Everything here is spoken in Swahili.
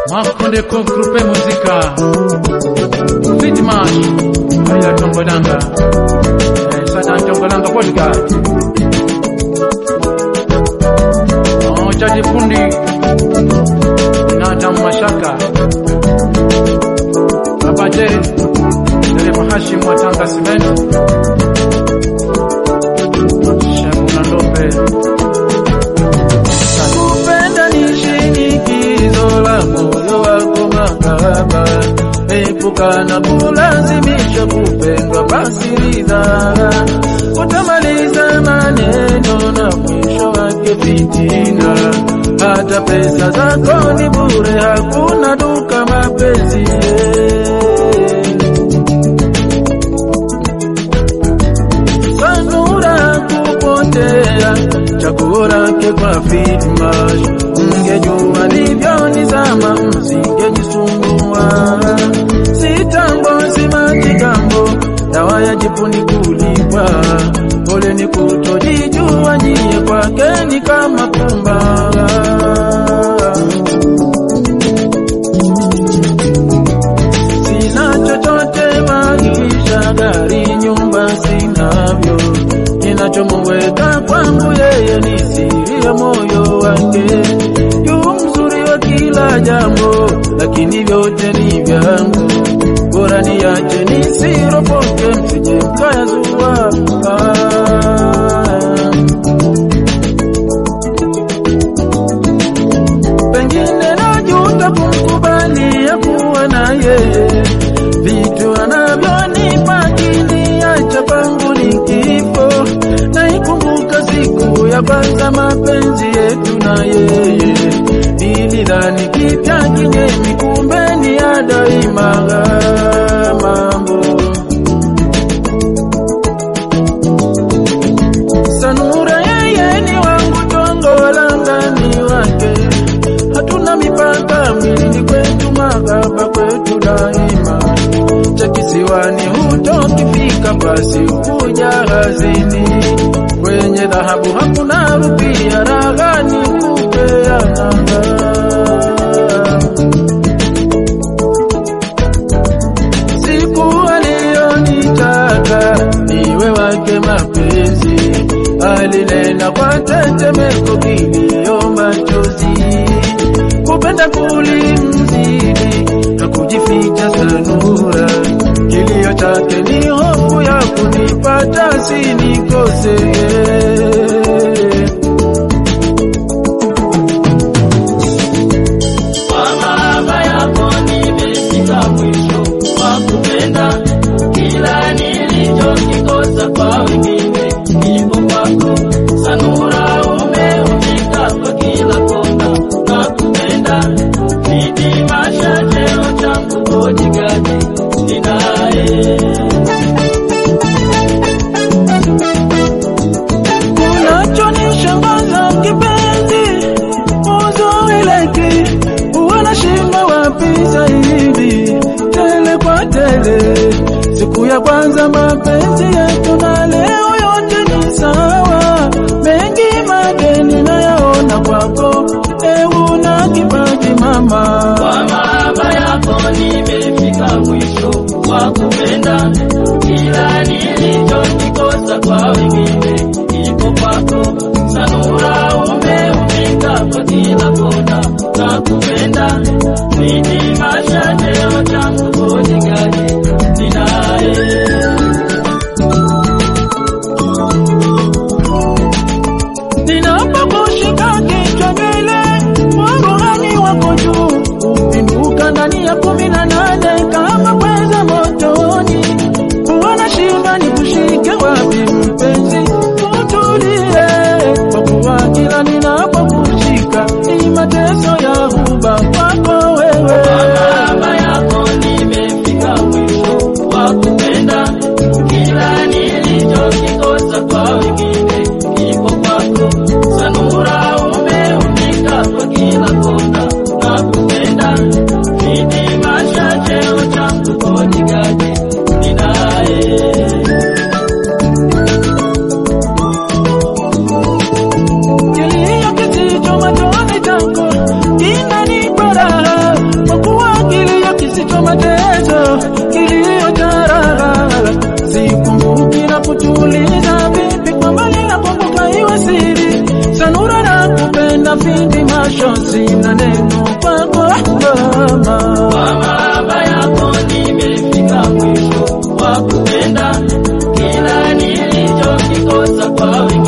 Makonde ko grupe muzika Fitmash Aya Tongolanga eh, Sada Tongolanga podcast Oh, Chaji Fundi Nata Mashaka Baba J Dereva Hashim wa Tanga Cement Shakuna Lopez Kupenda ni shinikizo la moyo wako mahaba, epuka na kulazimisha kupendwa, basi ridhaa. Utamaliza maneno na mwisho wake fitina, hata pesa zako ni bure, hakuna duka mapenzi sanura kupotea chaguo lake kwa fitmash mngejua livyonizama msingejisumbua sitambo simajigambo dawa ya jipuni kulipwa pole ni kutojijua nyie kwake ni kama pumba sina chochote maisha, gari, nyumba sinavyo. Kinachomweka kwangu yeye ni siri ya moyo wake. Yu mzuri wa kila jambo, lakini vyote ni vyangu. Bora niache nisiropoke, msije mkayazua. Ah. pengine najuta kumkubali ya kuwa na yeye, vitu anavyonipa kiniacha kwangu ni kifo. Naikumbuka siku ya kwanza mapenzi yetu na yeye, nilidhani kipya kinyemi, kumbe ni ya daima mambo Sanura yeye ni wangu, Tongolanga ni wake, hatuna mipaka, mwilini kwetu, mahaba kwetu daima. Cha kisiwani hutokifika, basi ukuja hazini, kwenye dhahabu hakuna rupia, raghani kupeana siku aliyonitaka niwe wake mapenzi, alinena kwa tetemeko, kilio, machozi, kupenda kulimzidi na kujificha sanura. Kilio chake ni hofu ya kunipata sinikose Kwa mahaba yako nimefika mwisho wa kupenda, kila nilichokikosa kwa wengine kipo kwako. Sanura umeumika kwa kila kona na kupenda, nitimasha cheo changu bodigadi ninaye Unachonishangaza kipenzi, uzuri leki wanashinda wapi zaidi, tele kwa tele. Siku ya kwanza mapenzi yetu na leo yote ni sawa, mengi madeni nayaona kwako, ewu na kipaji mama. Kwa mahaba yako nimefika mwisho wa kupenda, kila nilichokikosa kwa wengine kipo kwako. Sanura umeumika kwa kila kona na kupenda, nitimasha cheo changu bodigadi ninaye Ninapokushika kichwa nywele, waruhani wako juu, upinduka ndani ya kumi na nane kama pweza motoni. Wanashinda ni kushike wapi mpenzi, na vindi mashozi na neno kwako mama. Kwa mahaba yako nimefika mwisho wa kupenda, kila nilichokikosa kwa wengine